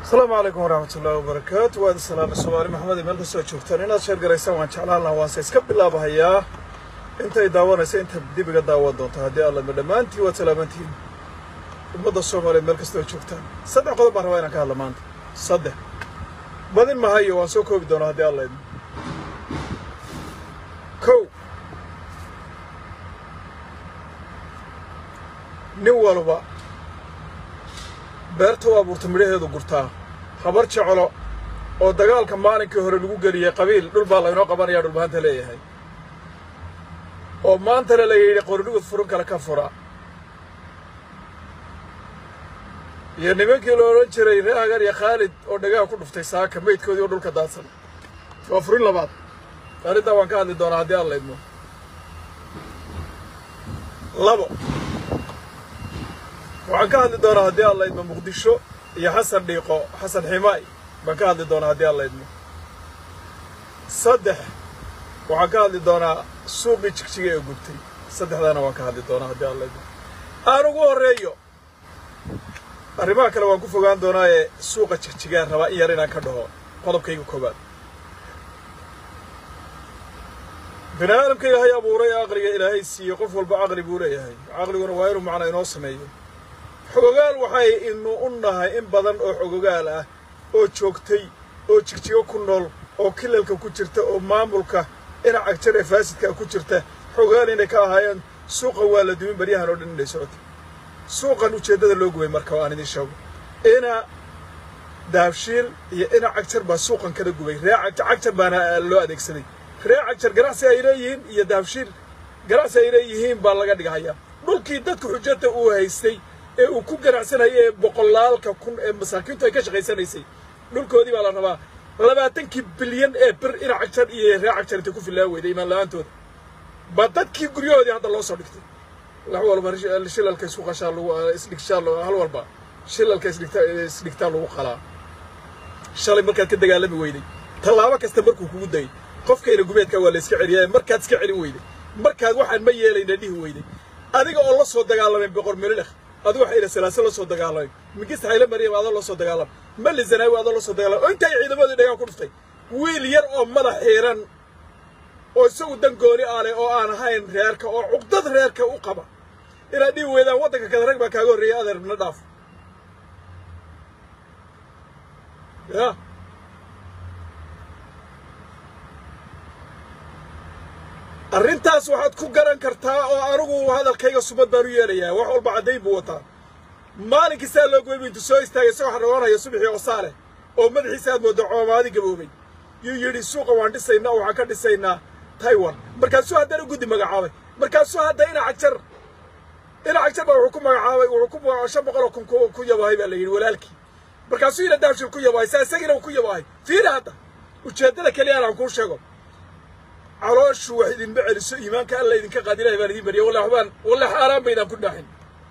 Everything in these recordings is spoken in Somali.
asalaamu calaykum waraxmat ullaahi wabarakaatu waadi salaame soomaali maxamed meel kastoo joogtaan inaad sheer garaysaan waan jeclaan lahaa waanse iska bilaabahayaa intay daawanaysa inta dib iga daawan doonta haddii allama dhammaantiin waad salaamantihiin ummadda soomaaliyeed meel kastoo joogtaan saddex qodob baan rabaa inaan ka hadla maanta saddex badin mahayo waan soo koobi doonaa haddii alla idmo kow nin walba beerta u abuurta midhaheedu gurtaa habar jeclo oo dagaalka maalinkii hore lagu geliyey qabiil dhul baa laynoo qabanayaa dhulbaanta leeyahay oo maantana la yidhi qoridhugud furun kale ka fura iyo nimankii la odhan jiray ree hagar iyo khaalid oo dhagaha ku dhuftay saaka meydkoodii oo dhulka daadsan waa furin labaad arrintaa waan ka hadli doonaa haddii alla idmo labo waxaan ka hadli doonaa haddii alla idmo muqdisho iyo xasan dhiiqo xasan ximaay baan ka hadli doonaa haddii alla idmo saddex waxaan ka hadli doonaa suuqii jigjiga ee gubtay saddexdaana waan ka hadli doonaa haddii alla idmo aan ugu horreeyo arrimaha kale waan ku fogaan doonaa ee suuqa jigjigaan rabaa in yar inaan ka dhaho qodobkayga koobaad bini aadamka ilaahay abuuray ee aqliga ilaahay siiyey qof walba caqli buu leeyahay caqliguna waa inuu macna inoo sameeyo xogogaal waxay inu u nahay in badan oo xogogaal ah oo joogtay oo jigjigo ku nool oo kilalka ku jirta oo maamulka dhinaca jar ee faasidkaa ku jirta xogogaal inay ka ahaayeen suuqan waa la dumin baryahan oo dhan inay socotay suuqan ujeeddada loo gubay marka aan idiin sheego ina daabshiil iyo ina cagjar baa suuqan kala gubay ree cagjar baana loo adeegsaday ree cagjar ganacsi ay leeyihiin iyo daabshiil ganacsi ay leeyihiin baa laga dhighayaa dhulkii dadka xujada uu haystay ee uu ku ganacsanayay ee boqolaalka kun ee masaakiintu ay ka shaqaysanaysay dhulkoodii baa la rabaa labaatankii bilyan ee bir ina cagjar iyo ree cagjar intay ku fillaan weyday imaan la-aantooda ba dadkii guryahoodii hadda loo soo dhigtay wax walba shilalka isku qashaa lagu isdhigshaa hal walba shilalka isdhigta isdhigtaa lagu qalaa shalay markaad ka dagaalami weyday tallaabo kasta markuu kugu dayay qofkayna gubeedka waa la iska celiyaa markaad iska celin weyday markaad waxaan ma yeelayna dhihi weyday adiga oo la soo dagaalamay boqor melilekh adigu waxayna salaaso la soo dagaalamay mingista hayle maryam adoo la soo dagaalamay mali zanaawi adoo la soo dagaalamay oo intay ciidamadii dhagaa ku dhuftay wiil yar oo madax xiiran oo isagu dan gooni aale oo aan ahayn reerka oo cuqdad reerka u qaba inaad dhihi weydaan waddanka kada rag baa kaaga horreeyay adeer na dhaaf ya arrintaas waxaad ku garan kartaa oo anigu hadalkayga sumad baan u yeelayaa wax walba caddayn buu wataa maalinkii saa loo goybu intuu soo istaagay isagoo xarragoonaya subaxii oo saale oo madaxiisa aad mooddo coomaadi gaboobay yuu yidhi suuqa waan dhisaynaa oo waxaan ka dhisaynaa taiwan markaasuu haddana guddi magacaabay markaasuu hadda ina cagjar ina cagjar baa wuxuu ku magacaabay wuxuu ku shan boqol oo kun ku yabahay baa la yidhi walaalkii markaasuu ina daabshil ku yabahay saa isagiina uu ku yabahay fiiri hadda ujeeddada keliya aan kuu sheego calooshu wax idinma celiso iimaanka alla idinka qaad ilahay baan idin bariya walla waxbaan walla xaaraan baydaan ku dhaaxin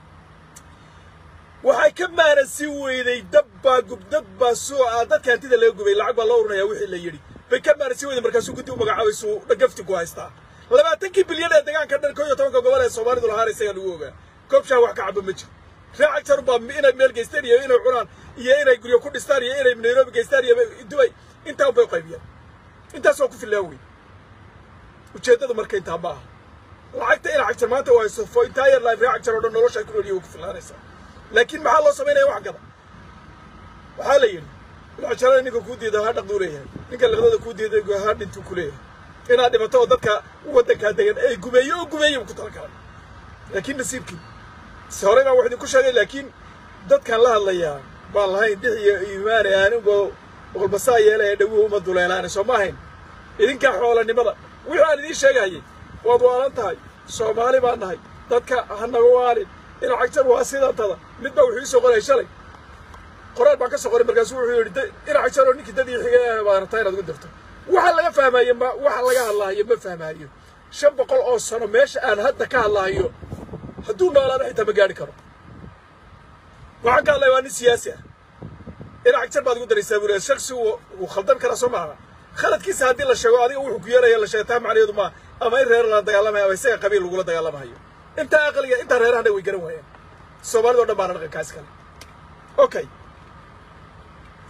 waxay ka maanasi weyday dab baa gubdad baa soo ah dadka hantida laga gubay lacag baa loo urinayaa wixii la yidhi bay ka maanasi weyday markaasuu guddi u magacaabaysuu dhagafti ku haystaa labaatankii bilyan ee degaanka dhan koo iyo tobanka gobol ee soomaalidu lahaana isagaa lagu ogaa koobshaa wax ka caba ma jiro raacagtar baa inay meel geystaan iyo inay cunaan iyo inay guryo ku dhistaan iyo inay nairobi geystaan iyo dubay intaa unbay qaybiyaan intaas waa ku fillaan wey ujeeddadu marka intaa ma aha lacagta ina cagtar maanta waa hayso for entire life ree cagtar oo dhan nolosha ay ku noolyihin way ku fillaanaysaa laakiin maxaa loo samaynaya wax gada waxaa la yidhi lacagtarada ninka kuu diida ha dhaqduu leeyahay ninka liqdada kuu diida ha dhintuu ku leeyahay inaad dhimato oo dadka waddankaa degan ay gumeeye oo gumeeye ku tala galay laakiin nasiibkii si horey baan wax idinku sheegay laakiin dadkan la hadlayaa baan lahayn dhix iyo iimaane aanigoo boqolbasaa yeelaya dhawuhu uma duleelaane soo ma ahayn idinkaa xoolanimada wixii aan idiin sheegahayay waad waalan tahay soomaali baan nahay dadka ha naga waalin ina cagjar waa sidantada mid baa wuxuu ii soo qorayay shalay qoraal baan ka soo qoray markaasuu wuxuu yidhi ina cagjar oo ninkii dad ii xigay baa rabtaa inaad ugu dirto waxa laga fahmaayo ma waxa laga hadlaayo ma fahmaayo shan boqol oo sano meesha aan hadda ka hadlaayo hadduu noolaana xitaa ma gaadhi karo waxaan ka hadlaya waa nin siyaasi ah ina cagjar baad ugu daraysaa buu leeyahay shaksi wuu khaldan karaa soo maaha khaladkiisa haddii la sheego adiga wuxuu ku yeelaya la sheegtaa macnaheedu ma ama in reer la dagaalamayo ama isaga qabiil lagula dagaalamayo intaa aqliga intaa reerahana way garan waayaan soomaalida o dhan baana dhaqankaas kale okay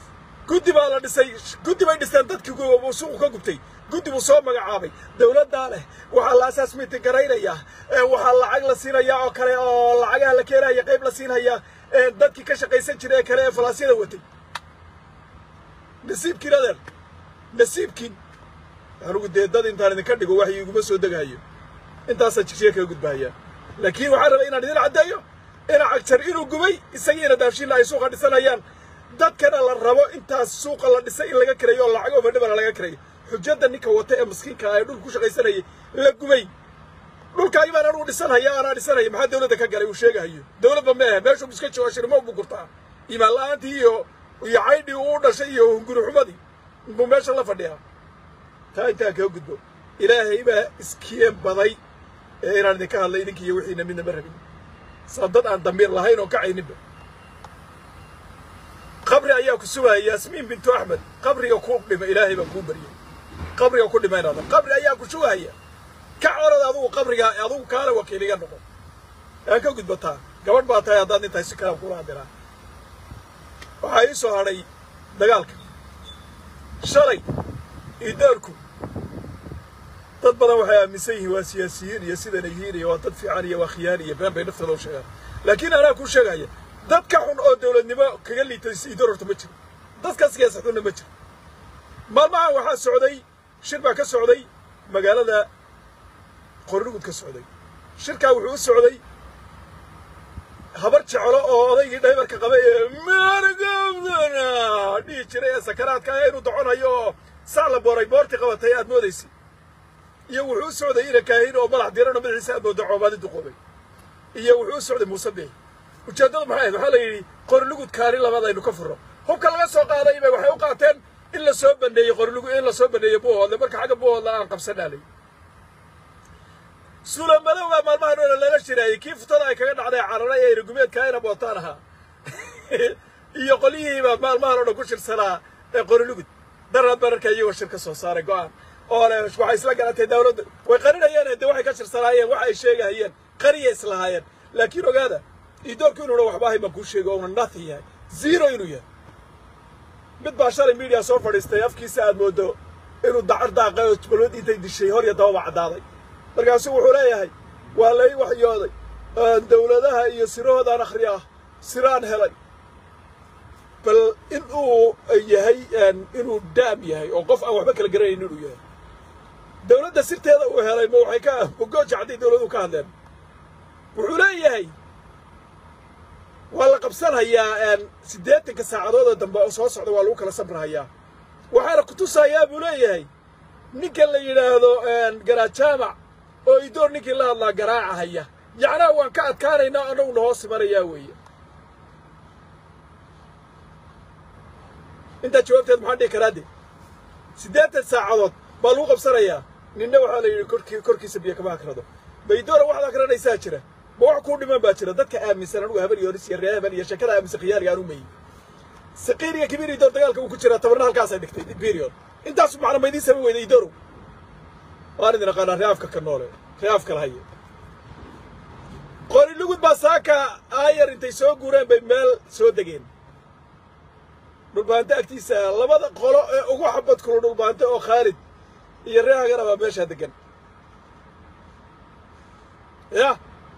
guddi baa la dhisay guddi bay dhisteen dadkii suuqu ka gubtay guddi buu soo magacaabay dowladdaa leh waxaa la asaas miitin garaynayaa waxaa lacag la siinayaa oo kale oo lacagaha la keenaya qayb la siinaya dadkii ka shaqaysan jiray ee kale ee falaasyada watay nasiibkiin adeer nasiibkiin anugu dee dad intaan idinka dhigo wax iguma soo degahayo intaasaa jigjiga kaga gudbahaya laakiin waxaan rabay inaan idin caddeeyo ina cagjar inuu gubay isagiina daabshiilla ay suuqa dhisanayaan dadkana la rabo intaas suuqa la dhisay in laga kirayo oo lacag overdhibana laga kirayo xujadda ninka wata ee maskiinka ah ee dhulka ku shaqaysanayay la gubay dhulkaagi baan anugu dhisanhaya anaa dhisanaya maxaa dawladda ka galay uu sheegahayo dawladba meehe meeshuu iska joogo shirmo buu gurtaa imaan la-aantii iyo iyo caydhii uu dhashay iyo hunguri xumadii buu meesha la fadhiyaa taa intaa kaga gudbo ilaahay baa iskien baday ee inaan idinka hadlay idinki iyo wixiina midna ma rabin saa dad aan damiir lahayn oo kacayninba qabri ayaa ku sugaya yaasmiin bintu axmed qabriga ku dhima ilaahay baan kuu baryay qabriga ku dhima inaada qabri ayaa ku sugaya ka orad adugu qabriga adugu kaale wakiiliga noqon aan ka gudbataa gabadh baa tahay haddaad intahay si kalaan kula hadiraa waxaa ii soo hadhay dagaalka shalay idaarku dad badan waxay aaminsan yihiin waa siyaasiyiin iyo sidanay yihiin iyo waa dad fiican iyo waa khiyaan iyo been bay naftooda u sheegaan laakiin anaa kuu sheegaya dad ka xun oo dawladnimo kaga liitay idar horta ma jiro dadka siyaasa xunna ma jiro maalmahan waxaa socday shir baa ka socday magaalada qornugud ka socday shirkaa wuxuu u socday habar jeclo oo odaygii dhaybarka qabay ee margabdana dhihi jiray ee sakaraadka ah inuu doconayo oo sac la booray boortii qabatay aad moodaysay iyo wuxuu u socday ina kaahin oo madax diran oo madaxiisa aad mooda coobaadi duqoobay iyo wuxuu u socday muuse bey ujeeddadu maxay ahayd waxaa la yidhi qorlugud kaani labadaynu ka furro hubka laga soo qaaday bay waxay u qaateen in la soo baneeyey qorlugud in la soo baneeyey buuhoodle marka xagga buuhoodle aan qabsanaalay suula madow baa maalmahan oo lala shiraayey kii futada ay kaga dhacday cararay ee iragumeedka ayna bootaan ahaa iyo qolyihiibaa maalmahan oo dhan ku shirsanaa ee qorlugud daraad bararka iyagoo shir ka soo saaray go'aan oo le waxay isla galatay dawladda way qarinayeen dee waxay ka shirsanaayeen waxa ay sheegahayeen qariya islahaayeen laakiin ogaada idoorku inuuna waxba ahayn baan kuu sheegay ouna nothing yahay zero inuu yahay mid baa shalay media soo fadhiistay afkiisa aad moodo inuu dacar daaqay oo balwad intay dishay hor iyo dababa caddaaday markaasuu wuxuu leeyahay waa lay waxyooday dawladaha iyo sirahoodaan akhri ah siraan helay bal in uu yahay inuu daam yahay oo qof aan waxba kala garanayn inuu yahay dawladda sirteeda uu helay ma waxay ka mogooja hadday dawladuhu ka hadleen wuxuu leeyahay waa la qabsanhayaa siddeetanka saacadood oo dambe oo soo socda waa lagu kala sabrahayaa waxaana ku tusayaa buu leeyahay ninka la yidhaahdo garajaamac oo idoor ninkii la hadlaa garaacahaya yacnaa waan ka adkaanaynaa annaguna hoos imanayaa weeye intaa jawaabteed maxaan dhihi karaa de siddeetan saacadood baa lagu qabsanayaa ninna waxaa la yidhi korkii korkiisa biyo kama akrado baydoora waxaad akranaysaa jira ma wax kuu dhiman baa jira dadka aaminsan anugu haban iyo horis iyo ree haban iyo sheekada aaminsan khiyaaliga aan u meeyey saqiir iyo kibiir idoor dagaalka uu ku jiraa tabarna halkaasay dhigtay period intaasu macna ma idiin samayn weyda idorow waan idin aqaanaa reaafka ka noole reaafka lahaye qori lugud baa saaka aayar intay soo guureen bay meel soo degeen dhulbaante agtiisa labada qolo ee ugu xabad kulu dhulbaante oo khaalid iyo ree hagana baa meeshaa degan ya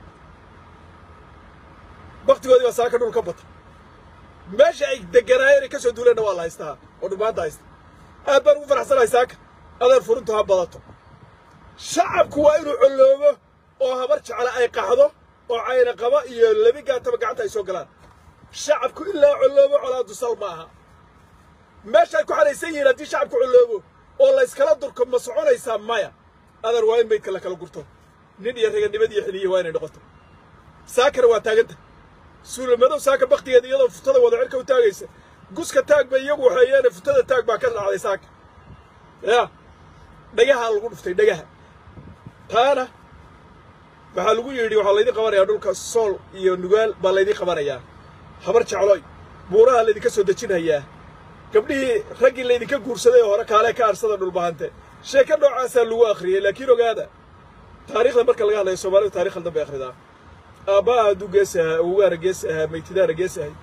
baktigoodii baa saaka dhul ka bata meesha ay deganaayeen ay ka soo duuleenna waa la haystaa oo dhulbaanta haysta aad baan ugu faraxsanahay saaka adeer furuntu ha badato shacabku waa inuu colloobo oo habar jecla ay qaxdo oo cayna qaba iyo lebi gaataba gacanta ay soo galaan shacabku ilaa colloobo colaadu sal ma aha meesha ay ku xadhaysan yihiin haddii shacabku colloobo oo la yskala durko ma soconaysaa maya adeer waa in maydka la kala gurto nin iyo raganimad iyo xiliya waa inay noqoto saakana waa taaganta suulamadow saaka baktigeeda iyadoo futada wada cirka u taagaysa guska taag bay iyagu waxeeyeene futada taag baa ka dhacday saaka ya dhagahaa lagu dhuftay dhagaha taana waxaa lagu yidhi waxaa laydin qabanayaa dhulka sool iyo nugaal baa laydin qabanayaa habar jecloy buuraha laydinka soo dejinhayaa gabdhihii raggii laydinka guursaday oo hore kaalee ka arsada dhulbahante sheeko noocaasaa lagu akhriyey laakiin ogaada taariikhda marka laga hadlayo soomaalidu taarikh haldan bay akhridaa aabbaha hadduu gees ahaa awowgaana gees ahaa maytidaana gees ahay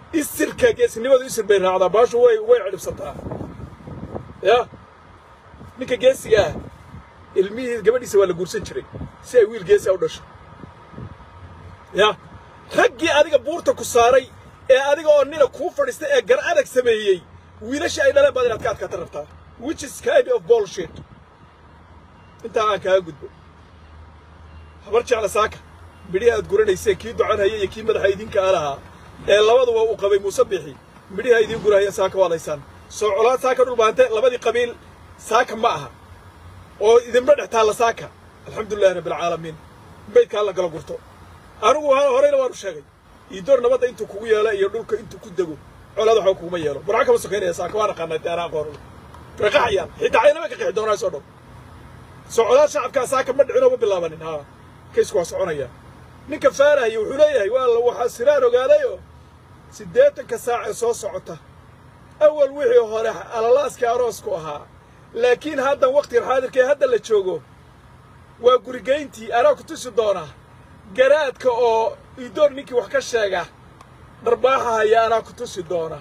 isirka geesinimadu isir bay raacdaa baashu way way cidhibsataa ya ninka geesiga ah ilmihii gabadhiisa waa la guursan jiray si ay wiil geesi a u dhasho ya raggii adiga buurta ku saaray ee adiga oo nina kuu fadhiistay ee gar adag sameeyey wiilashii ay dhaleen baad inaad ka adkaata rabtaa which is kind of bullshit intaa aan kaaga gudbo habar jecla saaka midhihi aad guranayseen kii doconhaya iyo kii madaxa idinka a lahaa ee labaduba uu qabay muuse bixi midhiha idiin gurahaya saaka waad haysaan soo colaad saaka dhulbaante labadii qabiil saaka ma aha oo idinma dhex taalla saaka alxamdulilahi rabbilcaalamiin baydka alla gala gurto anigu horeyna waanu sheegay iidoor nabadda intuu kugu yeelo iyo dhulka intuu ku dego colaad waxba kuguma yeelo burca kama sokaynaya saaka waa naqaanaa dee anaa aqoon way qaxayaan xitaa caynaba ka qixi doonaa soo dhow soo colaad shacabkaa saaka ma dhicin oo ma bilaabanin haa kaysku waa soconaya ninka faarahaya wuxuu leeyahay waa waxaa siraan ogaadayoo siddeetanka saac ee soo socota awal wixii hore alalaaskii aroosku ahaa laakiin haddan wakhtigan xaadirka ee hadda la joogo waa gurigayntii anaa ku tusi doona garaadka oo iidoor ninkii wax ka sheega dharbaaxa haya anaa ku tusi doona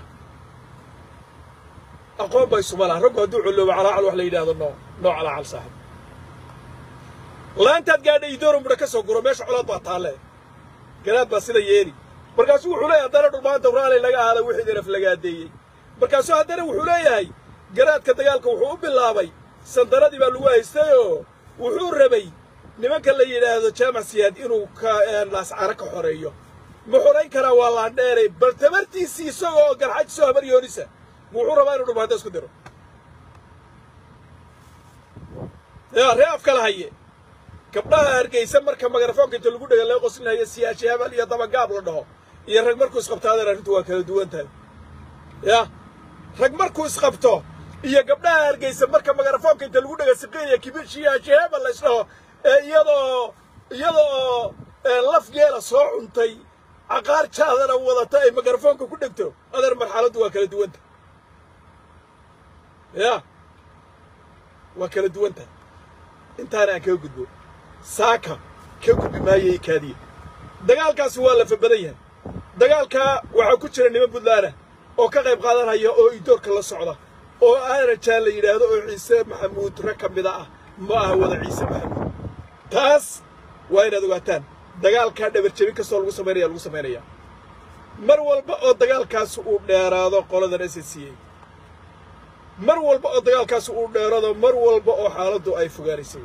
aqoon bay suma laha raggu hadduu colloobo calaacal wax la yidhaahdo noo noo calaacal saaxib laantaad gaadha iidooro mudha ka soo guro meesha colaad baa taalle garaad baa sida yeeli markaasuu wuxuu leeyahay haddana dhulmaanta raalay laga ahala wixii daraf lagaadeeyey markaasuu haddana wuxuu leeyahay garaadka dagaalka wuxuu u bilaabay sandaradii baa lagu haystayoo wuxuu rabay nimanka la yidhaahdo jaamac siyaad inuu ka laascaro ka xoreeyo ma xorayn karaa waa laandheeray bal tabartiisii isagoo oo garxaj soo habar yoonisa wuxuu rabaa inuu dhulmaanta isku diro yaa ree af kala haye gabdhaha hargeysa marka magarafoonka inta lagu dhega laga qoslinayo siyaashi habal iyo dabagaab la dhaho iyo rag markuu isqabto adeer arrintu waa kala duwan tahay ya rag markuu isqabto iyo gabdhaha hargeysa marka magarafoonka inta lagu dhega siqiya kibishiyashi hebel la isdhaho ee iyadoo iyadoo laf geela soo cuntay caqaar jaadana wadata ay magarafoonka ku dhegto adeer marxaladdu waa kala duwan tahay ya waa kala duwan tahay intaana aan kaga gudbo saaka ka gudbi maayay kaadiya dagaalkaasi waa lafa badan yahay dagaalkaa waxaa ku jira niman buntlaana oo ka qayb qaadanaya oo idoorka la socda oo aanajaa la yidhaahdo oo ciise maxamuud rag ka mida ah ma aha wada ciise maxamuud taas waa inaad ogaataan dagaalkaa dhabarjebin kastoo lagu samaynaya lagu samaynaya mar walba oo dagaalkaasi uu dheeraado qoladan s c a mar walba oo dagaalkaasi uu dheeraado mar walba oo xaaladdu ay fogaanaysay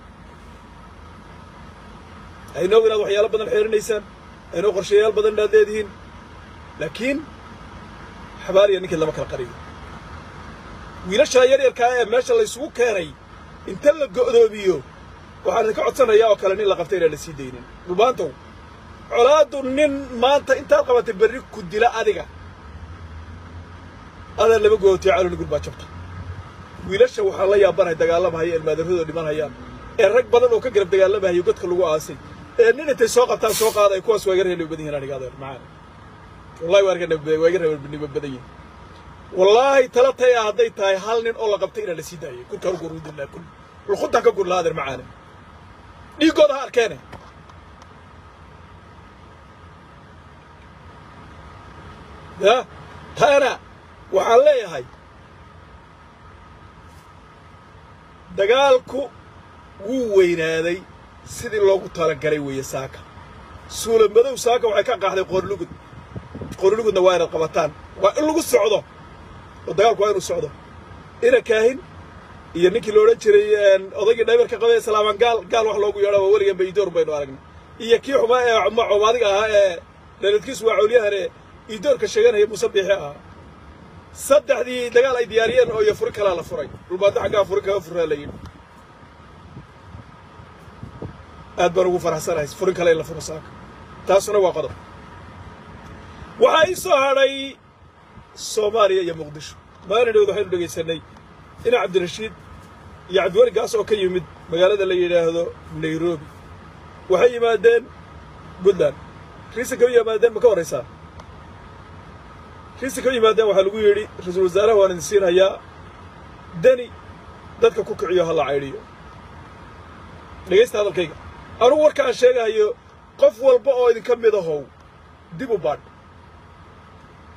aynoo inaad waxyaalo badan xeerinaysaan aynoo qorshayaal badan inaad leedihiin laakiin xabaariya ninkii lama kala qariyo wiilashaa yaryarkaa ee meesha laysugu keenay inta la go'doomiyo waxaan idinka codsanayaa oo kale nin la qabtay inaan la sii daynin dhulbaantow colaaddu nin maanta intaad qabatay berri ku dila adiga adaa laba gootiya caloni gur baa jabta wiilasha waxaan la yaabanahay dagaalamahaya ilmaadarradoo dhimanhayaan ee rag badan oo ka garab dagaalamahayo godka lagu aasay ee nin intay soo qabtaan soo qaaday kuwaas waa iga reebnimo badan yihin aniga adeer macaan wallahi waa iga waa iga reebnimo badan yihin wallaahi tala taya hadday tahay hal nin oo la qabtay inaan la sii daayay kurkaan u gurudilaa kul ulkhuntaan ka gurlaa adeer macaane dhiiggooda ha arkeene ya taana waxaan leeyahay dagaalku wuu weynaaday sidii loogu talagalay weeye saaka suula madow saaka waxay ka qaaxday qoorlugud qoorlugudna waa inaad qabataan waa in lagu socdo oo dagaalku waa inuu socdo ina kaahin iyo ninkii la odhan jiray odaygii dhaybarka qabay salaamaan gaal gaal wax loogu yeedha waa weligan baydoor baynu aragnay iyo kii xumaa ee comaadiga ahaa ee dhaladkiisu waa cawliyahane iidoorka sheeganaya muuse biixi ahaa saddexdii dagaal ay diyaariyeen oo iyo furi kalaa la furay dhulbaanta xaggaa furi kaga furaa la yidhi aad baan ugu faraxsanahay furin kale in la furo saaka taasuna waa qodob waxaa ii soo hadhay soomaaliya iyo muqdisho maalin dhowd waxaynu dhegaysanay ina cabdirashiid iyo cabdiweli gaas oo ka yimid magaalada la yidhaahdo nairobi waxay yimaadeen puntland riisa kama yimaadeen ma ka horraysaa riisa kama yimaadeen waxaa lagu yidhi ra-iisul wasaaraha waan idin siinhayaa deni dadka ku kiciyo ha la caydhiyo dhegaysta hadalkayga anugu warka aan sheegahayo qof walba oo idinka mid ahow dib u baadh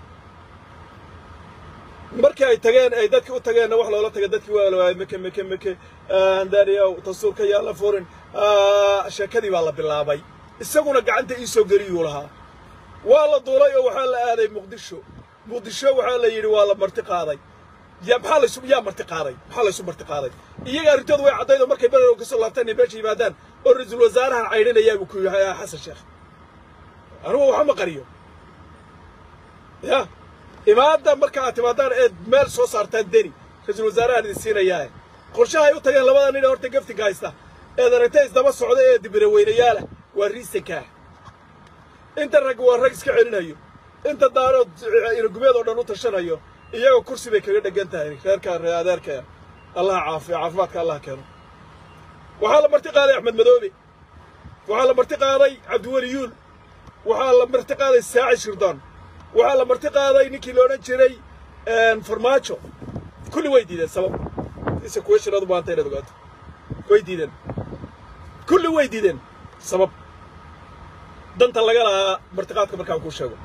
markii ay tageen ay dadkii u tageenna wax loola tagay dadkii waa la waayay meke meke meke daniyow dastuurka yaa la furin sheekadii baa la bilaabay isaguna gacanta ii soo geliyuu lahaa waa la duulay oo waxaa la aaday muqdisho muqdisho waxaa la yidhi waa la marti qaaday yaa maxaa laysu yaa marti qaaday maxaa laysu marti qaaday iyaga arrintoodu way caddayd oo markay bererow ka soo laabtaan inay meesha yimaadaan oo ra-iisul wasaarahan caydhinayaa buu ku yahay xasan sheekh anugu waxa ma qariyo ya imaadda marka aad timaadaan eed meel soo saartaan deni ra-iisul wasaarahan idin siinayaa qorshaha ay u tageen labada nin ee horta gaftiga haysta eed aragtay isdaba socda ee dibiraweynayaalah waa riisankaa inta rag waa rag iska celinayo inta daarood inagumeed oo dhan u tashanayo iyagoo kursi bay kaga dhegan tahay reerka adeerka allaha caafiyo caafimaadka allah keeno waxaa la marti qaaday axmed madoobe waxaa la marti qaaday cabdiweli yuul waxaa la marti qaaday saacid shirdoon waxaa la marti qaaday ninkii la odhan jiray farmaajo kulli way diideen sabab ise kuwa shiradu maanta inaad ogaato way diideen kulli way diideen sabab danta laga lahaa martiqaadka markaan kuu sheego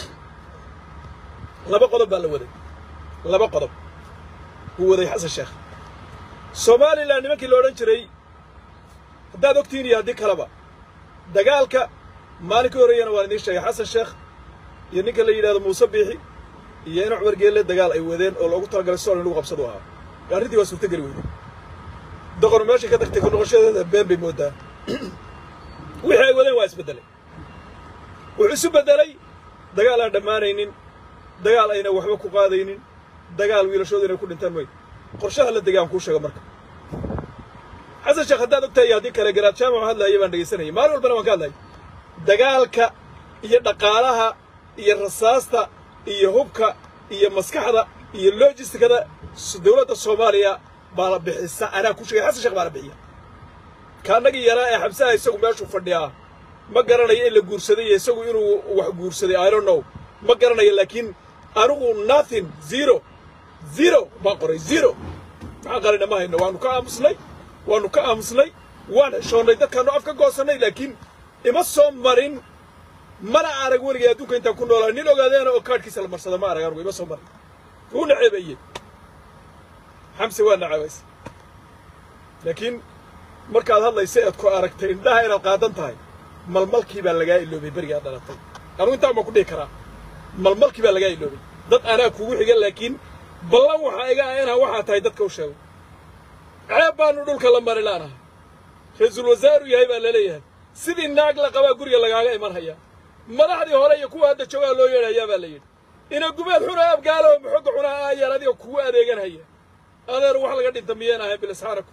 laba qodob baa la waday laba qodob wuu waday xasan sheekh somalilan nimankii la odhan jiray haddaad ogtihiin iyo haddii kaleba dagaalka maalinkii horreeyana waan idiin sheegay xasan sheekh iyo ninka la yidhahdo muuse biixi iyo ina cumar geelle dagaal ay wadeen oo loogu talagalay sool in lagu qabsadu ahaa arrintii waa suurtogeli weyday doqonu meeshay ka tagtay ku noqoshadeeda been bay moodaa wixii ay wadeen waa isbeddelay wuxuu isu beddelay dagaal aan dhammaanaynin dagaal ayna waxba ku qaadaynin dagaal wiilashooda inay ku dhintaan mooy qorshaha la degaan kuu sheego marka xasan sheekh haddaad ogtahay iyo haddii kale garaad jaamac hadlaaya baan dhegaysanayay maalin walbana waan ka hadlayay dagaalka iyo dhaqaalaha iyo rasaasta iyo hubka iyo maskaxda iyo logistikada dowladda soomaaliya baa la bixisa anaa ku sheegay xasan sheekh baa la bixiya kaannagii yaraa ee xabsaha isagu meeshuu fadhiyaa ma garanayo in la guursaday iyo isagu inuu wax guursaday i don't know ma garanayo laakiin anigu nothing zero zero baan qoray zero maxaan qarayna ma hayno waanu ka aamusnay waanu ka aamusnay waan heshoonnay dadkaanu af ka goosannay laakiin ima soo marin mana arag weligay adduunka intaan ku noolaa nin ogaadeena oo kaadhkiisa la marsada ma arag anugu ima soo marin wuu naceebeeyey xamse waa naceebaysa laakiin markaad hadlaysa eed ku aragtay indhaha inaad qaadan tahay malmalkii baa lagaa iloobay berigaa dhalatay anugu intaan baan ku dhihi karaa malmalkii baa lagaa iloobay dad anaa kugu xiga laakiin ballan waxaa iga ah inaan waxaa tahay dadka u sheego ceeb baanu dhulka la mari laanahay ra-iisul wasaaru yahay baa laleeyahay sidii naag la qabaa guriga lagaaga iman hayaa madaxdii hore iyo kuwa hadda joogaa loo yeedhayaa baa la yidhi ina gubeed xuna abgaalo maxoga cunaa aayaan adiga kugu adeeganhaya adeer wax laga dhinta miyeen ahayn bilisxaanaku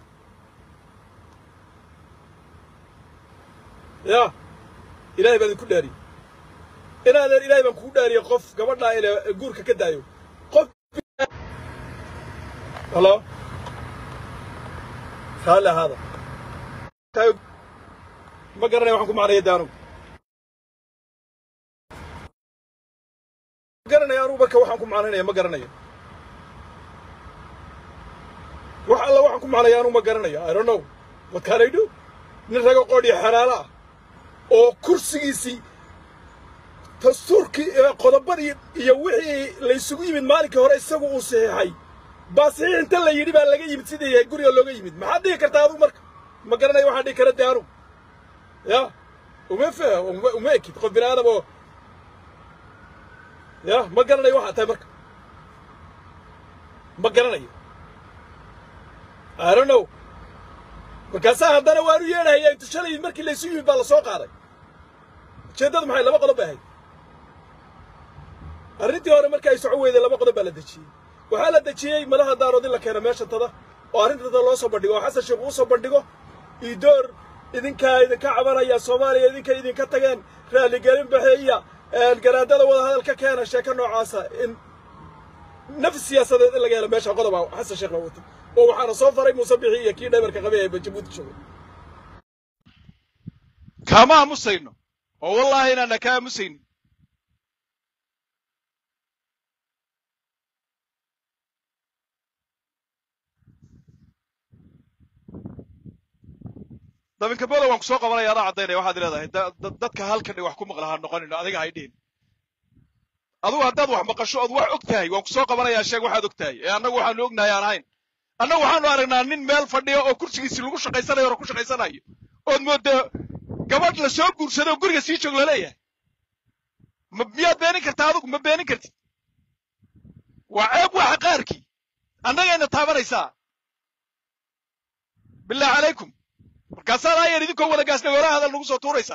yaa ilaahay baan idinku dhaariyey in adeer ilaahay baan kugu dhaariyey qof gabadhaa ile guurka ka daayo qof halo raalli ahaada ma garanaya waxaan ku macnaya de anugu ma garanaya anugu marka waxaan ku macnaynaya ma garanayo wax alla waxaan ku macnaya anugu ma garanayo i don't know what can I do nin rago qoodhiyo xeraalo ah oo kursigiisii dastuurkii qodobadii iyo wixii laysugu yimid maalinkii hore isagu uu saxiixay baa saxiix inta la yidhi baa laga yimid sidii yahay guriga looga yimid maxaad dhihi kartaa adugu marka ma garanayo waxaan dhihi kara de anugu ya uma fa uma ekid qof bini aadam oo ya ma garanayo waxaa tahay marka ma garanayo i don't know markaasaa haddana waanu yeedhahayaa intu shalay markii laysu yimid baa la soo qaaday ujeeddadu maxay laba qodob bay ahayd arrintii hore marka ay soco weyday laba qodob baa la dejiyey waxaa la dejiyey madaha daarood in la keeno meesha tada oo arrinta tada loo soo bandhigo oo xasan sheekh uu soo bandhigo idoor idinkaa idinka cabanaya soomaaliya idinka idinka tageen raaligelin baxeeya garaadada wada hadal ka keena sheeko noocaasa in nafs siyaasadeed in laga helo meesha qodoba xasan sheekh baa watay oo waxaana soo faray muuse bixi iyo kii dhabarka qabay ee jabuuti joogay kama aamusayno oo wallaahi inaana ka aamusaynin dabinka bolo waan ku soo qabanaya adaa caddaynaya waxaad leedahay dadka halkan wax ku maqla ha noqonino adiga hay dhihin adugu haddaad wax maqasho ood wax og tahay waan ku soo qabanayaa sheeg waxaad og tahay ee annagu waxaanu ognahay aan ahayn annagu waxaanu aragnaa nin meel fadhiya oo kursigiisii lagu shaqaysanayo oo ku shaqaysanayo ood moodda gabadh la soo guursado oo guriga sii joog laleeyahay ma miyaad beenin kartaa adugu ma beenin kartid waa ceeb waxa qaarkii annagayna taabanaysaa bilaahi calaykum markaasaad ayar idinkoo wada gaasnagoolaha hadal nagu soo tuuraysaa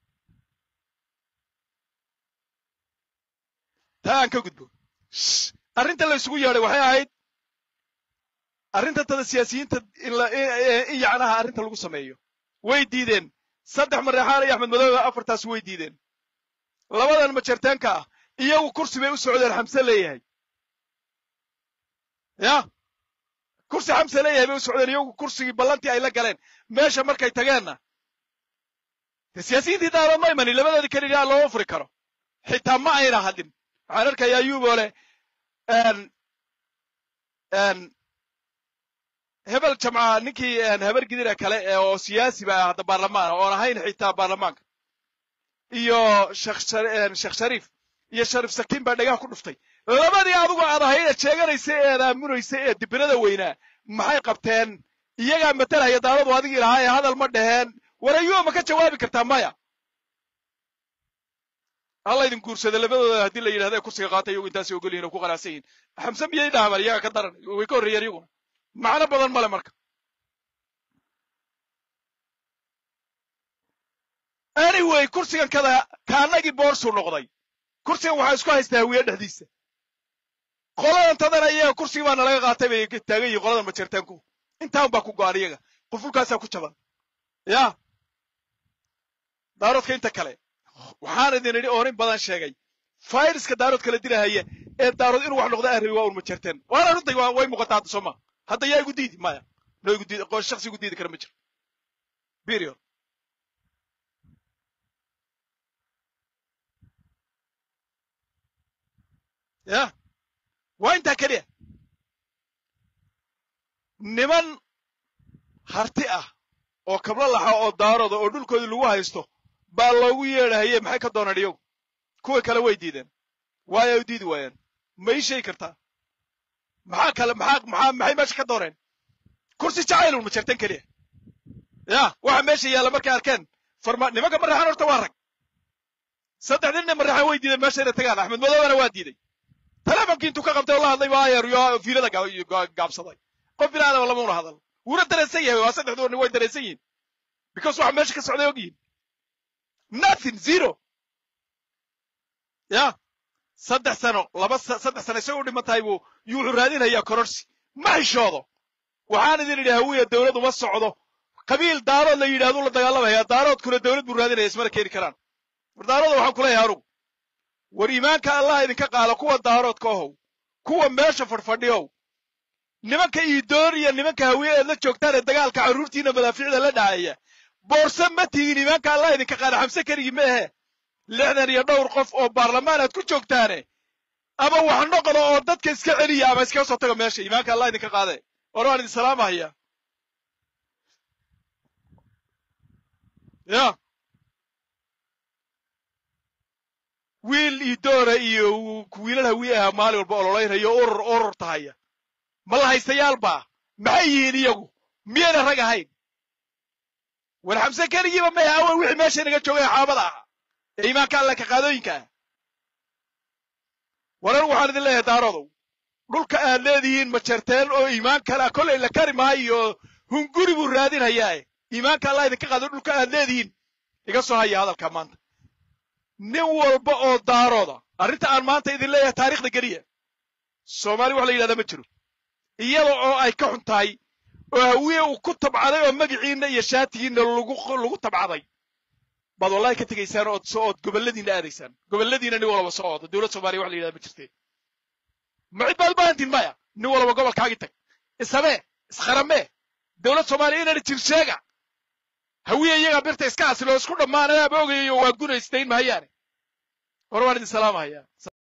taa aan ka gudbo arrinta la isugu yeedhay waxay ahayd arrinta tada siyaasiyiinta in yacnaha arrinta lagu sameeyo way diideen saddex mareexaan iyo axmed madoobe afartaas way diideen labadan majartaanka ah iyagu kursi bay u socdeen xamse leeyahay ya kursi xamse leeyahay bay u socdeen iyagu kursigii ballantii ay la galeen meesha markay tageenna de siyaasiyiintii daalood ma imanin labadoodii keligaa looma furi karo xitaa ma ayna hadin waxaan arkayaa ayuuboo leh hebel jamca ninkii habar gidira kale oo siyaasi ba hadda baarlamaan oon ahayn xitaa baarlamaanka iyo sheekh shariif iyo shariif sakiin baa dhagaha ku dhuftay labadii adigu aad ahayd ee sheeganaysa ee aad aamunaysa ee dibirada weynaa maxay qabteen iyagaa matalaya daaladu adigii lahaa ee hadal ma dhaheen war ayuuba ma ka jawaabi kartaa maya halla idin guursada labadooda haddii la yidhahda kursiga qaata iyagu intaasay ogol yihin oo ku qanacsan yihin xamse miyay dhaaman iyaga ka daran way ka horreeyeen iyaguna macno badan male marka anyway kursigan kada kaanagii boorsuu noqday kursigan waxaa isku haystaa hawiye dhexdiisa qoladan tadana iyaga kursigii baana laga qaatay bay taagan yihin qoladan majeertaanku intaan baa ku go-an iyaga qufulkaasaa ku jaban ya daaroodka inta kale waxaan idin idhi oonin badan sheegay fayraska daarood kala dilahaya ee daarood inuu wax noqdo aan rabi waa un majeerteen waana runtay way muuqataa hadda soo ma hadda yaa igu diidi maya no igu diidi qoon shaksi igu diidi kara ma jiro period ya waa intaa keliya niman harti ah oo kablo laxa oo daarooda oo dhulkoodii lagu haysto baa loogu yeedhahaye maxay ka doonaan iyagu kuwa kale way diideen waayo ay u diidi waayeen ma ii sheegi kartaa maxaa kale maxaa maxaa maxay meesha ka dooneen kursi jacaylun ma jartan keliya ya waxa meesha yaalla markay arkeen farma nimanka maraxan horta waa rag saddexdii nin maraxan way diideen meesha inay tagaan axmed madoobana waa diiday telefonkii intuu ka qabtay oo la hadlay baa ayer yo fiilada gaabsaday qof bini aadama lama una hadal wuuna dareensan yahay waa saddexdoo nin way dareensan yihin because waxa meesha ka socday og yihin nothing zero ya saddex sano laba saddex sano isagoo dhiman tahay buu yuu wuxuu raadinayaa kororsi ma xishoodo waxaan idin idhi hawiya dawlad uma socdo qabiil daarood la yidhahdu la dagaalamaya daaroodkuna dawlad buu raadinaya ismana keeni karaan war daarooda waxaan kuleeyahay anugu war iimaanka allah idinka qaalo kuwa daaroodka ohow kuwa meesha fadhfadhiyow nimanka iidoon iyo nimanka hawiye eed la joogtaan ee dagaalka carruurtiina madaafiicda la dhacaya boorse ma tihiin iimaanka allah idinka qaalo xamse keligii ma ahe lixdan iyo dhowr qof oo baarlamaan aad ku joogtaane ama wax noqdo oo dadka iska celiya ama iskaga soo taga meesha iimaanka allah idinka qaade war waan idin salaamahaya ya wiil iyo doora iyo wiilal hawiye aha maalin walba ololaynhayo urur urur tahaya ma la haystayaalba maxay yihiin iyagu miyayna rag ahayn war xamse keligiiba may awan wixii meesha inaga joogay xaabada ahaa ee iimaanka alle ka qaadooyinka ah waran waxaan idin leeyahay daarodow dhulka aad leedihiin ma jarteen oo iimaan kale kollay la kari maayo hunguri buu raadinhayaae iimaanka allah idinka qaado dhulka aad leedihiin iga soo haya hadalka maanta nin walba oo daarooda arrinta aan maanta idin leeyahay taariikhda geliya soomaali wax la yidhahdaa ma jiro iyada oo ay ka xun tahay oo hawiye uu ku tabcaday oo magiciinna iyo shaatigiinna lagu lagu tabcaday baad wallahi ka tegaysaan ood soo ood gobolladiinna aadaysaan gobolladiina nin walba soo ooda dowlad soomaaliya wax la yidhahda ma jirteen ma cid baad baahantiin maya nin walba gobolkaagii tag ishabee iskharamee dowlad soomaaliya inana jir sheega hawiye iyagaa birta iska asilo isku dhammaanayaaba ogayayo waa gunaystayn mahayaane hore waan idin salaamahayaa